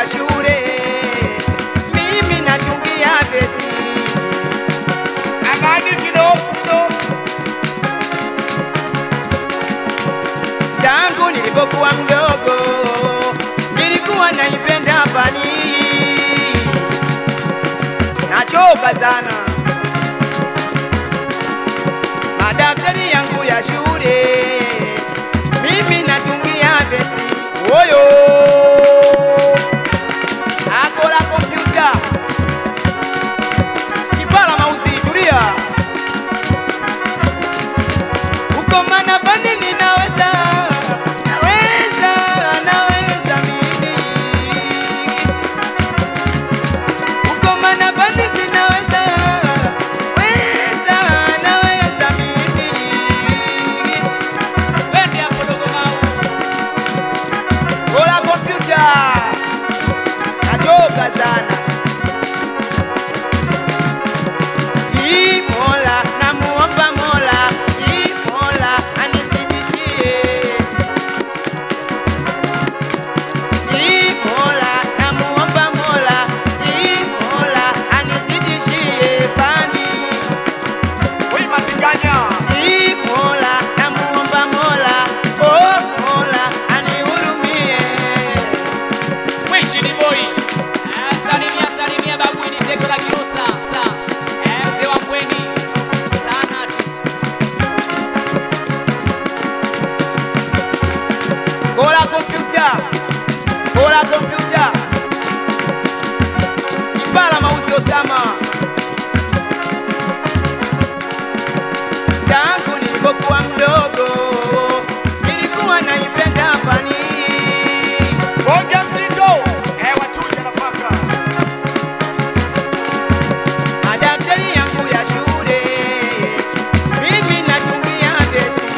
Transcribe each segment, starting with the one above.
ya shule, mimi nachungia besi Amani kidogo. tangu nilipokuwa mdogo, nilikuwa naipenda fani, nachoka sana madaftari yangu ya shule, mimi natungia besi oyo akola kompyuta kipala mausi, tulia uko mana fani ninaweza naweza naweza mimi uko mana fani zinaweza weza naweza mimi Twende hapo dogo mau. Ola kompyuta nachoka sana Ii Mola namuomba Mola Ii Mola anisidishie Ii Mola namuomba Mola Ii Mola anisidishie fani Wewe matinganya. Ii Mola namuomba Mola Oh Mola anihurumie Mwishi ni boy. Eh, Salimia salimia babu ni teko la kirosa. Sa. Eh, mzee wa mbweni. Sana tu. Kola kompyuta, kola kompyuta, Kipala mausi Osama. Tangu nilipokuwa mdogo, nilikuwa naipenda fani, Bonge mzito. Eh, wachuje nafaka. madaftari yangu ya shule, mimi natumia besi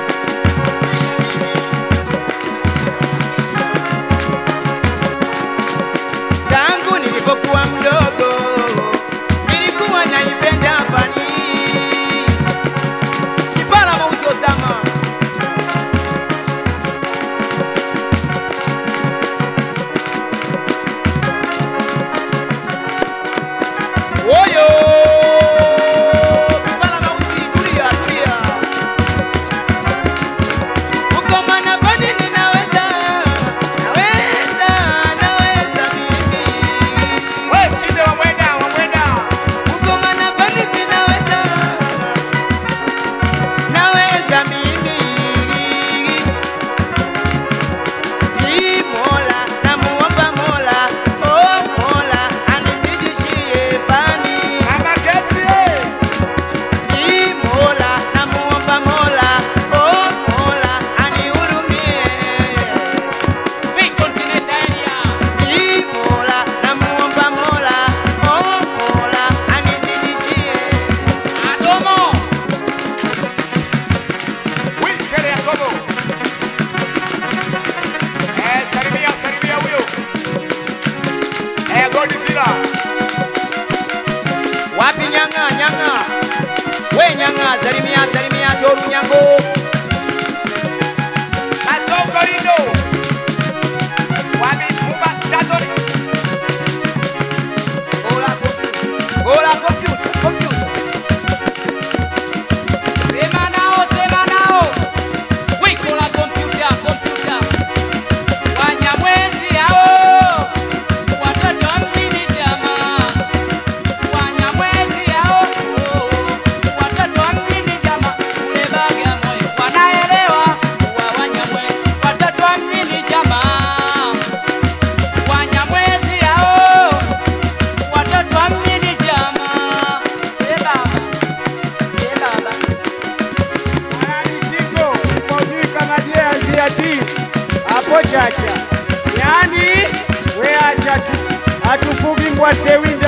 tangu nilipokuwa mdogo nilikuwa naipenda fani kipala mausi Osama Oyo kipala mausi tulia tulia uko mana fani ninaweza naweza naweza mimi Wewe sinde wa mwenda, wa mwenda. Uko mana fani zinaweza naweza mimi Ii Mola namuomba Mola oh Mola anizidishie fani Mama kesi. eh. Ii Mola namuomba Mola oh Mola anihurumie Wing continent area. Ii Mola namuomba Mola oh Mola anizidishie Adomo. Wiskele Yakobo. Eh, salimia, salimia huyo. Eh, Godzilla. wapi nyanga nyanga we nyanga zalimia zalimia toru nyango Masongo lindo. Wami Mumba Statori. gola gola kompyuta kompyuta Sema nao, sema nao. Wiko la kompyuta, kompyuta. Wanyamwezi hao. Watoto wa mjini jamaa. Wanyamwezi hao. Watoto wa mjini jamaa. Kule Bagamoyo wanaelewa kuwa Wanyamwezi. Watoto wa mjini jamaa. Wanyamwezi hao. Watoto wa mjini jamaa. Eh baba. Eh baba. Mwanamuziki, mojika majea njia ti. Hapo chacha. Yaani, we acha tu. Hatufugi ngwase wingi.